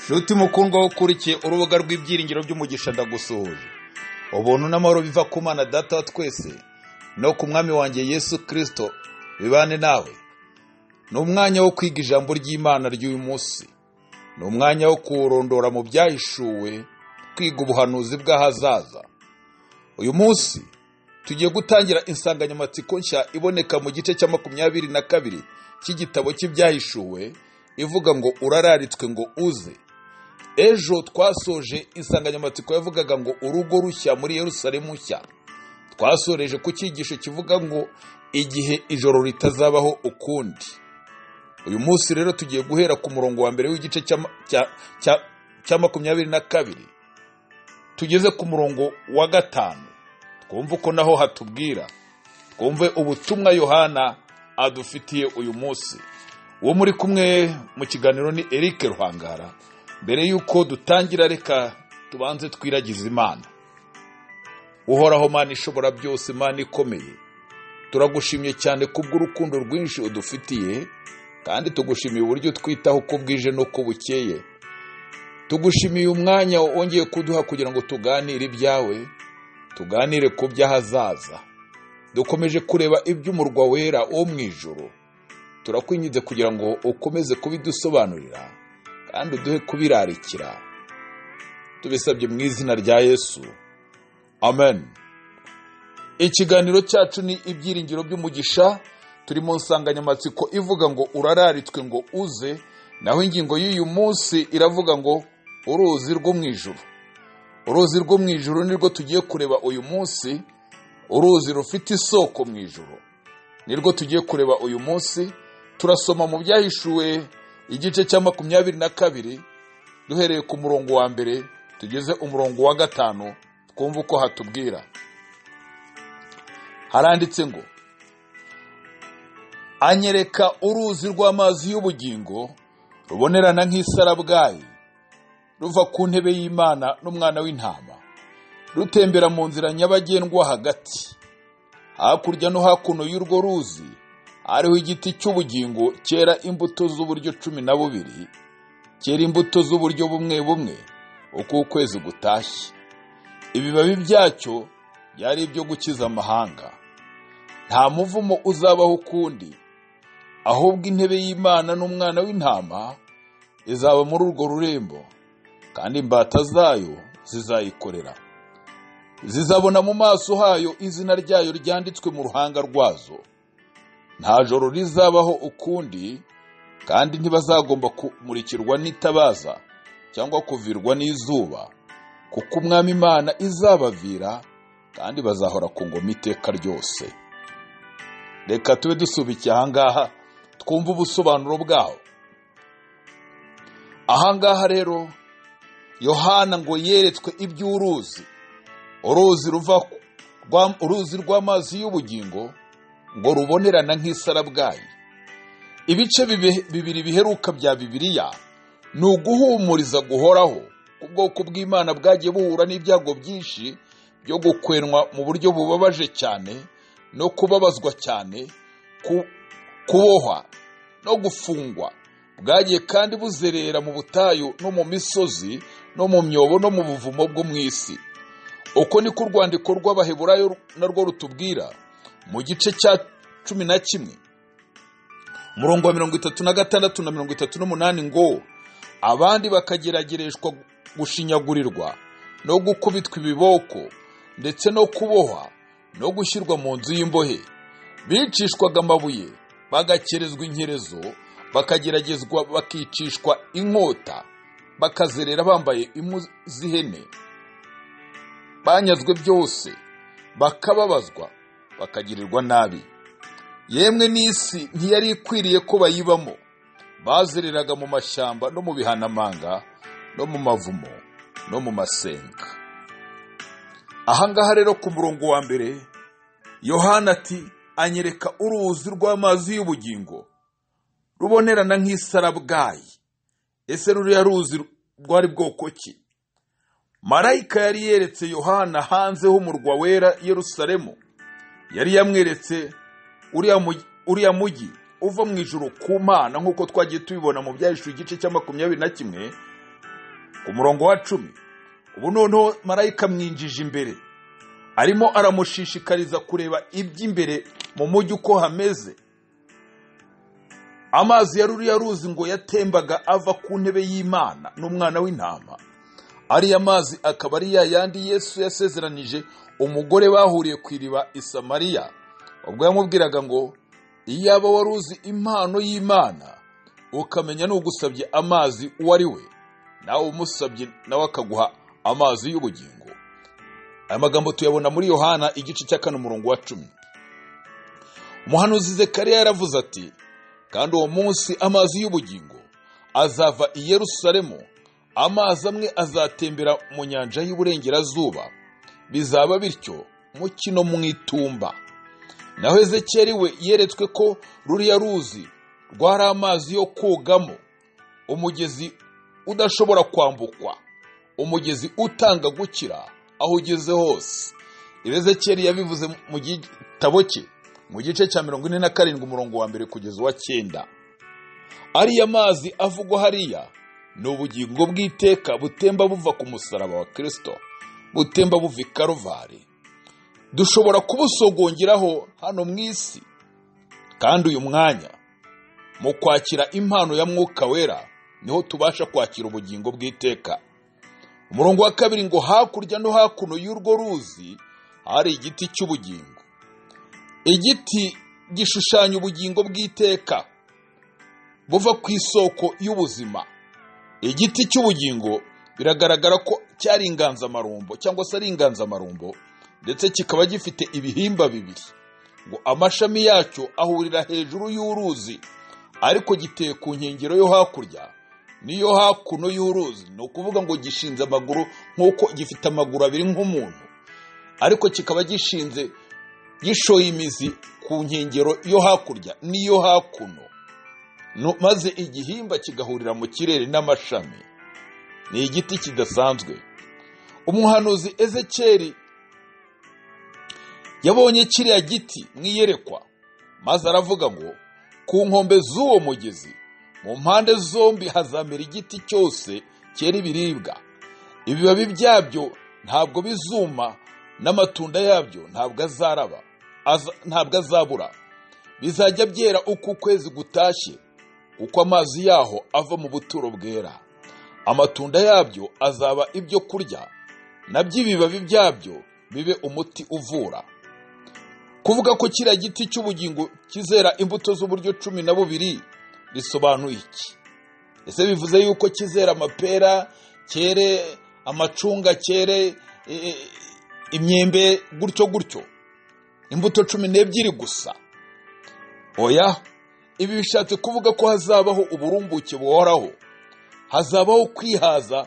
nshuti mukundwa aho ukurikiye urubuga rw'ibyiringiro by'umugisha ndagusuhuje ubuntu n'amahoro biva ku mana data wa twese no ku mwami wanjye yesu kirisito bibane nawe ni umwanya wo kwiga ijambo ry'imana ry'uyu munsi ni umwanya wo kuwurondora mu byahishuwe twiga ubuhanuzi bw'ahazaza uyu munsi tugiye gutangira insanganyamatsiko nshya iboneka mu gice cya makumyabiri na kabiri cy'igitabo cy'ibyahishuwe ivuga ngo urararitswe ngo uze ejo twasoje insanganyamatsiko yavugaga ngo urugo rushya muri Yerusalemu nshya twasoreje ku cyigisho kivuga ngo igihe ijoro ritazabaho ukundi uyu munsi rero tugiye guhera ku murongo wa mbere w'igice cy'ama- cya- cya- cya makumyabiri na kabiri tugeze ku murongo wa gatanu twumve uko naho hatubwira twumve ubutumwa yohana adufitiye uyu munsi uwo muri kumwe mu kiganiro ni eric ruhangara mbere y'uko dutangira reka tubanze twiragize imana uhoraho mana ishobora byose imana ikomeye turagushimye cyane kubw'urukundo rwinshi udufitiye kandi tugushimiye uburyo twitaho uko bwije n'uko bukeye tugushimiye umwanya wongeye kuduha kugira ngo tuganire ibyawe tuganire ku by'ahazaza dukomeje kureba iby'umurwa wera wo mu ijoro turakwinginze kugira ngo ukomeze kubidusobanurira kandi uduhe kubirarikira tubisabye mu izina rya yesu amen ikiganiro cyacu ni ibyiringiro by'umugisha turi mu nsanganyamatsiko ivuga ngo urararitswe ngo uze naho ingingo y'uyu munsi iravuga ngo uruzi rwo mu ijuru uruzi rwo mu ijuru nirwo tugiye kureba uyu munsi uruzi rufite isoko mu ijuru nirwo tugiye kureba uyu munsi turasoma mu byahishuwe igice cya makumyabiri na kabiri duhereye ku murongo wa mbere tugeze umurongo wa gatanu twumve uko hatubwira haranditse ngo anyereka uruzi rw'amazi y'ubugingo rubonerana nk'isarabwayi ruva ku ntebe y'imana n'umwana w'intama rutembera mu nzira nyabagendwa hagati hakurya no hakuno y'urwo ruzi hariho igiti cy'ubugingo cyera imbuto z'uburyo cumi na bubiri cyera imbuto z'uburyo bumwe bumwe uko ukwezi gutashye ibibabi byacyo byari ibyo gukiza amahanga nta muvumo uzabaho ukundi ahubwo intebe y'imana n'umwana w'intama izaba muri urwo rurembo kandi imbata zayo zizayikorera zizabona mu maso hayo izina ryayo ryanditswe mu ruhanga rwazo nta joro rizabaho ukundi kandi ntibazagomba kumurikirwa n'itabaza cyangwa kuvirwa n'izuba kuko umwami imana izabavira kandi bazahora ku ngoma iteka ryose reka tube dusubikiye ahangaha twumve ubusobanuro bwaho ahangaha rero yohana ngo yeretswe iby'uruzi uruzi ruva rwa- uruzi rw'amazi y'ubugingo ngo rubonerana nk'isarabwayi ibice bibe- bibiri biheruka bya bibiliya ni uguhumuriza guhoraho ubwoko bw'imana bwagiye buhura n'ibyago byinshi byo gukwenwa mu buryo bubabaje cyane no kubabazwa cyane ku- kubohwa no gufungwa bwagiye kandi buzerera mu butayu no mu misozi no mu myobo no mu buvumo bwo mu isi uko niko urwandiko rw'abaheburayo narwo rutubwira mu gice cya cumi na kimwe umurongo wa mirongo itatu na gatandatu na mirongo itatu n'umunani ngo abandi bakageragereshwa gushinyagurirwa no gukubitwa ibiboko ndetse no kubohwa no gushyirwa mu nzu y'imbohe bicishwaga amabuye bagakerezwa inkerezo bakageragezwa bakicishwa inkota bakazerera bambaye impu z'ihene banyazwe byose bakababazwa bakagirirwa nabi yemwe n'isi ntiyari ikwiriye ko bayibamo bazereraga mu mashyamba no mu bihanamanga no mu mavumo no mu masenga ahangaha rero ku murongo wa mbere yohana ati anyereka uruzi rw'amazi y'ubugingo rubonerana nk'isarabwayi ese ruriya ruzi rwari bwoko ki marayika yari yeretse yohana hanze h'umurwa wera yerusalemu yari yamweretse uriya mugi- uriya mugi uva mu ijuru ku mana nk'uko twagiye tubibona mu byahishuwe igice cya makumyabiri na kimwe ku murongo wa cumi ubu noneho marayika amwinjije imbere arimo aramushishikariza kureba iby'imbere mu mujyi uko hameze amazi ya ruriya ruzi ngo yatembaga ava ku ntebe y'imana n'umwana w'intama ariya mazi akaba ari ya yandi yesu yasezeranije umugore bahuriye ku iriba i samariya ubwo yamubwiraga ngo iyaba wari uzi impano y'imana ukamenya n'ugusabye amazi uwo ari we nawe umusabye nawe akaguha amazi y'ubugingo aya magambo tuyabona muri yohana igice cya kane umurongo wa cumi umuhanuzi zekariya yaravuze ati kandi uwo munsi amazi y'ubugingo azava i yerusalemu amazi amwe azatembera mu nyanja y'uburengerazuba bizaba bityo mu kino mu itumba naho ezekeri we yeretswe ko ruriya ruzi rwari amazi yo kogamo umugezi udashobora kwambukwa umugezi utanga gukira aho ugeze hose ibezekeri yabivuze mu gitabo cye mu gice cya mirongo ine na karindwi umurongo wa mbere kugeza uwa cyenda ariya mazi avugwa hariya ni ubugingo bw'iteka butemba buva ku musaraba wa kirisito butemba buva i karuvari dushobora kubusogongeraho hano mu isi kandi uyu mwanya mu kwakira impano ya mwuka wera niho tubasha kwakira ubugingo bw'iteka umurongo wa kabiri ngo hakurya no hakuno y'urwo ruzi hari igiti cy'ubugingo igiti gishushanya ubugingo bw'iteka buva ku isoko y'ubuzima igiti cy'ubugingo biragaragara ko cyari inganzamarumbo cyangwa se ari inganzamarumbo ndetse kikaba gifite ibihimba bibiri ngo amashami yacyo ahurira hejuru y'uruzi ariko giteye ku nkengero yo hakurya niyo hakuno y'uruzi ni ukuvuga ngo gishinze amaguru nk'uko gifite amaguru abiri nk'umuntu ariko kikaba gishinze gishoye imizi ku nkengero yo hakurya n'iyo hakuno maze igihimba kigahurira mu kirere n'amashami ni igiti kidasanzwe umuhanuzi ezekeri yabonye kiriya giti mwiyerekwa maze aravuga ngo ku nkombe z'uwo mugezi mu mpande zombi hazamera igiti cyose cyera ibiribwa ibibabi byabyo ntabwo bizuma n'amatunda yabyo ntabwo azaraba ntabwo azabura bizajya byera uko ukwezi gutashye kuko amazi yaho ava mu buturo bwera amatunda yabyo azaba ibyo kurya nabyo ibibabi byabyo bibe umuti uvura kuvuga ko kiriya giti cy'ubugingo kizera imbuto z'uburyo cumi na bubiri bisobanuye iki ese bivuze yuko kizera amapera cyere amacunga cyere imyembe gutyo gutyo imbuto cumi n'ebyiri gusa oya ibi bishatse kuvuga ko hazabaho uburumbuke buhoraho hazabaho kwihaza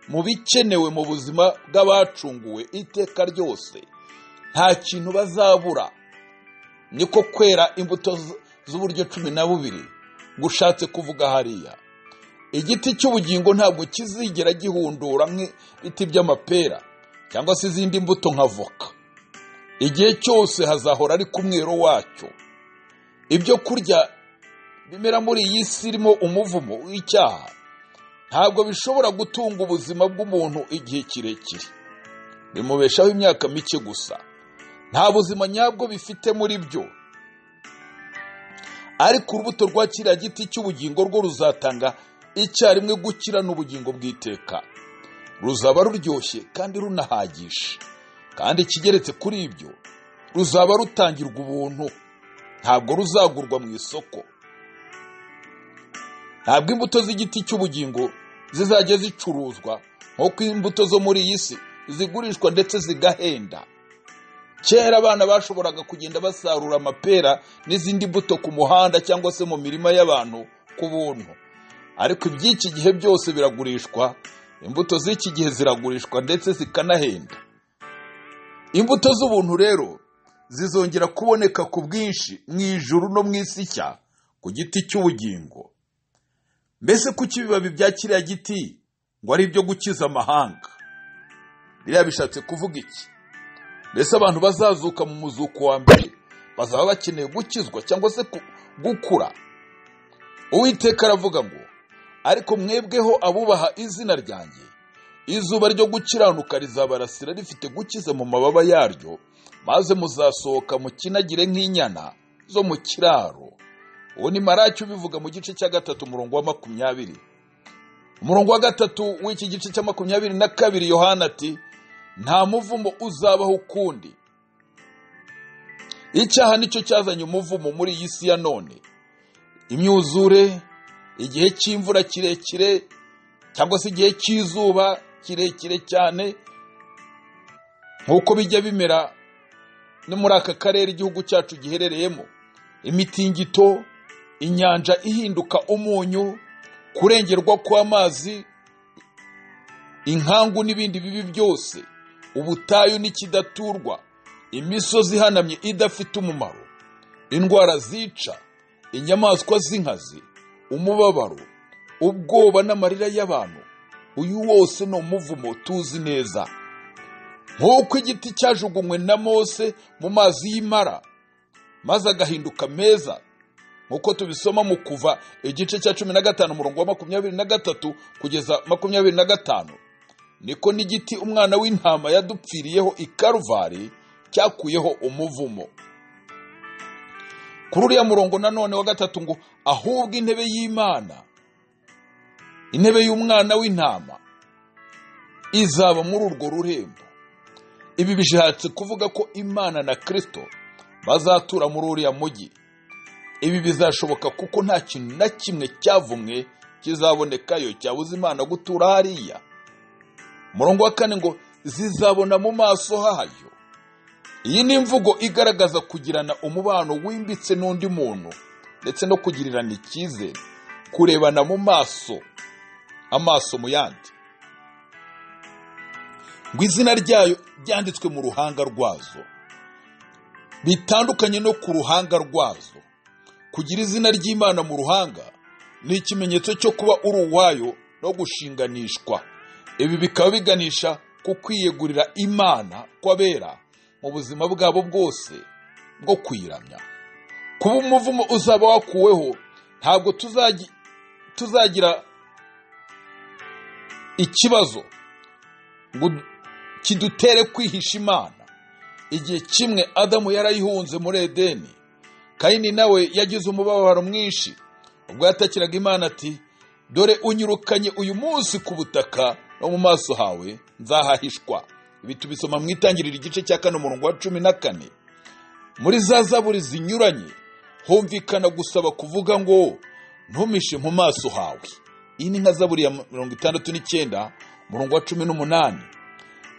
mu bikenewe mu buzima bw'abacunguwe iteka ryose nta kintu bazabura niko kwera imbuto z'uburyo cumi na bubiri gushatse kuvuga hariya igiti cy'ubugingo ntabwo kizigera gihundura nk'ibiti by'amapera cyangwa se izindi mbuto nka voka igihe cyose hazahora ari ku mwero wacyo ibyo kurya bimera muri iyi si irimo umuvumo w'icyaha ntabwo bishobora gutunga ubuzima bw'umuntu igihe kirekire bimubeshaho imyaka mike gusa nta buzima nyabwo bifite muri byo ariko urubuto rwa kiriya giti cy'ubugingo rwo ruzatanga icyarimwe gukira n'ubugingo bw'iteka ruzaba ruryoshye kandi runahagisha kandi ikigeretse kuri ibyo ruzaba rutangirwa ubuntu ntabwo ruzagurwa mu isoko ntabwo imbuto z'igiti cy'ubugingo zizajya zicuruzwa nk'uko imbuto zo muri iyi si zigurishwa ndetse zigahenda kera abana bashoboraga kugenda basarura amapera n'izindi mbuto ku muhanda cyangwa se mu mirima y'abantu ku buntu ariko iby'iki gihe byose biragurishwa imbuto z'iki gihe ziragurishwa ndetse zikanahenda imbuto z'ubuntu rero zizongera kuboneka ku bwinshi mu ijuru no mu isi nshya ku giti cy'ubugingo mbese kuki ibibabi bya kiriya giti ngo ari ibyo gukiza amahanga biriya bishatse kuvuga iki mbese abantu bazazuka mu muzuko wa mbere bazaba bakeneye gukizwa cyangwa se gukura uwiteka aravuga ngo ariko mwebweho abubaha izina ryanjye izuba ryo gukiranuka rizabarasira rifite gukiza mu mababa yaryo maze muzasohoka mukinagire nk'inyana zo mu kiraro uwo ni maraki ubivuga mu gice cya gatatu umurongo wa makumyabiri umurongo wa gatatu w'iki gice cya makumyabiri na kabiri yohana ati nta muvumo uzabaho ukundi icyaha nicyo cyazanye umuvumo muri iyi si ya none imyuzure igihe cy'imvura kirekire cyangwa se igihe cy'izuba kirekire cyane nk'uko bijya bimera no muri aka karere igihugu cyacu giherereyemo imitingito inyanja ihinduka umunyu kurengerwa kw'amazi inkangu n'ibindi bibi byose ubutayu n'ikidaturwa imisozi ihanamye idafite umumaro indwara zica inyamaswa z'inkazi umubabaro ubwoba n'amarira y'abantu uyu wose ni umuvumo tuzi neza nk'uko igiti cyajugunywe na mose mu mazi y'imara maze agahinduka meza nk'uko tubisoma mu kuva igice cya cumi na gatanu umurongo wa makumyabiri na gatatu kugeza makumyabiri na gatanu niko n'igiti umwana w'intama yadupfiriyeho i karuvari cyakuyeho umuvumo kuri uriya murongo nanone wa gatatu ngo ahubwo intebe y'imana intebe y'umwana w'intama izaba muri urwo rurembo ibi bishatse kuvuga ko imana na kirisito bazatura muri uriya mujyi ibi bizashoboka kuko nta kintu na kimwe cyavumwe kizabonekayo cyabuze imana gutura hariya murongo wa kane ngo zizabona mu maso hayo iyi ni imvugo igaragaza kugirana umubano wimbitse n'undi muntu ndetse no kugirirana icyizere kurebana mu maso amaso mu yandi ngo izina ryayo ryanditswe mu ruhanga rwazo bitandukanye no ku ruhanga rwazo kugira izina ry'imana mu ruhanga ni ikimenyetso cyo kuba uri uwayo no gushinganishwa ibi bikaba biganisha ku kwiyegurira imana kw'abera mu buzima bwabo bwose bwo kwiramya kuba umuvumo uzaba wakuweho ntabwo tuzagira ikibazo ngo kidutere kwihisha imana igihe kimwe adamu yarayihunze muri edeni kayini nawe yagize umubabaro mwinshi ubwo yatakiraga imana ati dore unyirukanye uyu munsi ku butaka no mu maso hawe nzahahishwa ibi tubisoma mu itangiriro igice cya kane umurongo wa cumi na kane muri za zaburi zinyuranye humvikana gusaba kuvuga ngo ntumishe mu maso hawe iyi ni nka zaburi ya mirongo itandatu n'icyenda umurongo wa cumi n'umunani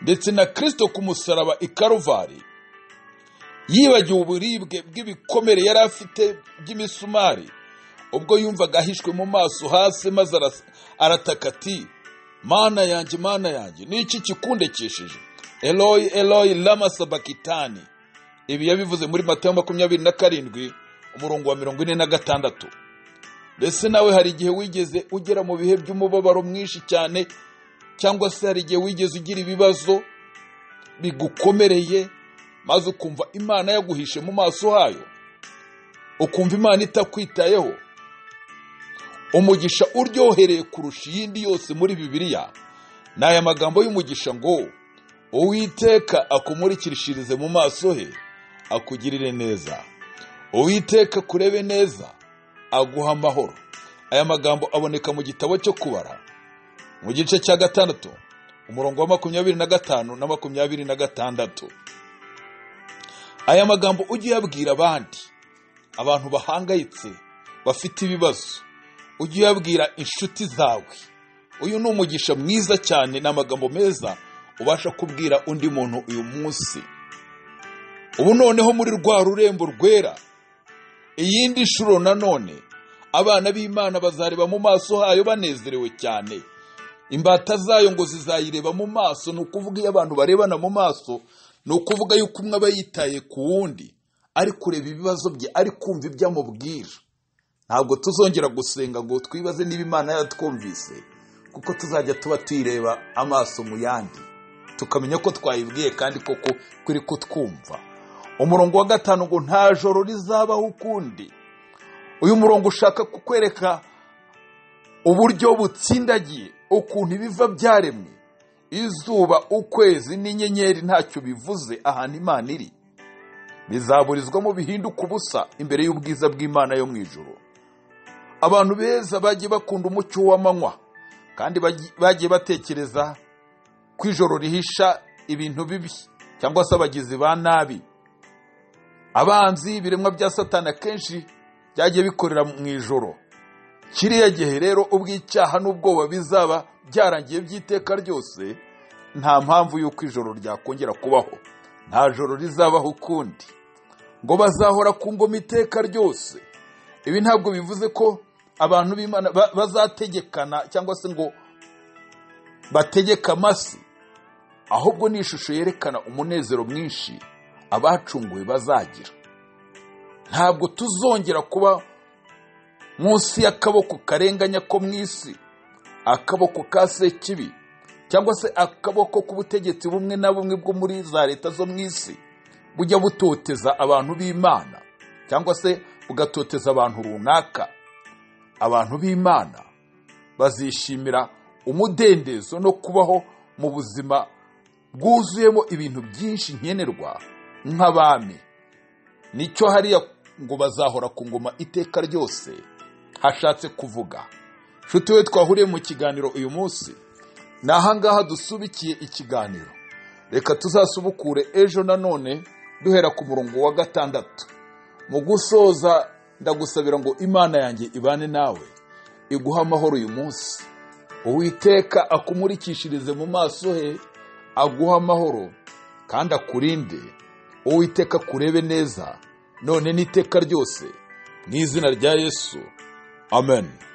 ndetse na kirisito ku musaraba i karuvari yibagiwe uburibwe bw'ibikomere yari afite by'imisumari ubwo yumvaga ahishwe mu maso hasi maze arataka ati mana yanjye mana yanjye n'iki kikundekesheje eroyi eroyi lama sabakitani ibi yabivuze muri matayo makumyabiri na karindwi umurongo wa mirongo ine na gatandatu mbese nawe hari igihe wigeze ugera mu bihe by'umubabaro mwinshi cyane cyangwa se hari igihe wigeze ugira ibibazo bigukomereye maze ukumva imana yaguhishe mu maso hayo ukumva imana itakwitayeho umugisha uryohereye kurusha iyindi yose muri bibiliya ni aya magambo y'umugisha ngo uwiteka akumurikirishirize mu maso he akugirire neza uwiteka kurebe neza aguha amahoro aya magambo aboneka mu gitabo cyo kubara mu gice cya gatandatu umurongo wa makumyabiri na gatanu na makumyabiri na gatandatu aya magambo ujye uyabwira abandi abantu bahangayitse bafite ibibazo ujye uyabwira inshuti zawe uyu ni umugisha mwiza cyane ni amagambo meza ubasha kubwira undi muntu uyu munsi ubu noneho muri rwa rurembo rwera iyindi shuro nanone abana b'imana bazareba mu maso hayo banezerewe cyane imbata zayo ngo zizayireba mu maso ni ukuvuga iyo abantu barebana mu maso ni ukuvuga yuko umwe aba yitaye ku wundi ari kureba ibibazo bye ari kumva ibyo amubwira ntabwo tuzongera gusenga ngo twibaze niba imana yatwumvise kuko tuzajya tuba tuyireba amaso mu yandi tukamenya ko twayibwiye kandi koko kuri kutwumva umurongo wa gatanu ngo nta joro rizabaho ukundi uyu murongo ushaka kukwereka uburyo butsindagiye ukuntu ibiva byaremwe izuba ukwezi n'inyenyeri ntacyo bivuze ahantu imana iri bizaburizwamo bihinduka ubusa imbere y'ubwiza bw'imana yo mu ijoro abantu beza bagiye bakunda umucyo w'amanywa kandi bagi- bagiye batekereza ko ijoro rihisha ibintu bibi cyangwa se abagizi ba nabi abanzi ibiremwa bya satani akenshi byagiye bikorera mu ijoro kiriya gihe rero ubwo icyaha n'ubwoba bizaba byarangiye by'iteka ryose nta mpamvu y'uko ijoro ryakongera kubaho nta joro rizabaho ukundi ngo bazahora ku ngoma iteka ryose ibi ntabwo bivuze ko abantu b'imana ba- bazategekana cyangwa se ngo bategeke amasi ahubwo ni ishusho yerekana umunezero mwinshi abacunguwe bazagira ntabwo tuzongera kuba munsi y'akaboko karenganya ko mu isi akaboko ka sekibi cyangwa se akaboko k'ubutegetsi bumwe na bumwe bwo muri za leta zo mu isi bujya butoteza abantu b'imana cyangwa se bugatoteza abantu runaka abantu b'imana bazishimira umudendezo no kubaho mu buzima bwuzuyemo ibintu byinshi nkenerwa nk'abami nicyo hariya ngo bazahora ku ngoma iteka ryose hashatse kuvuga nshuti we twahuriye mu kiganiro uyu munsi ni ahangaha dusubikiye ikiganiro reka tuzasubukure ejo nanone duhera ku murongo wa gatandatu mu gusoza ndagusabira ngo imana yanjye ibane nawe iguhe amahoro uyu munsi uwiteka akumurikishirize mu maso he aguhe amahoro kandi akurinde uwiteka akurebe neza none n'iteka ryose mu izina rya yesu amen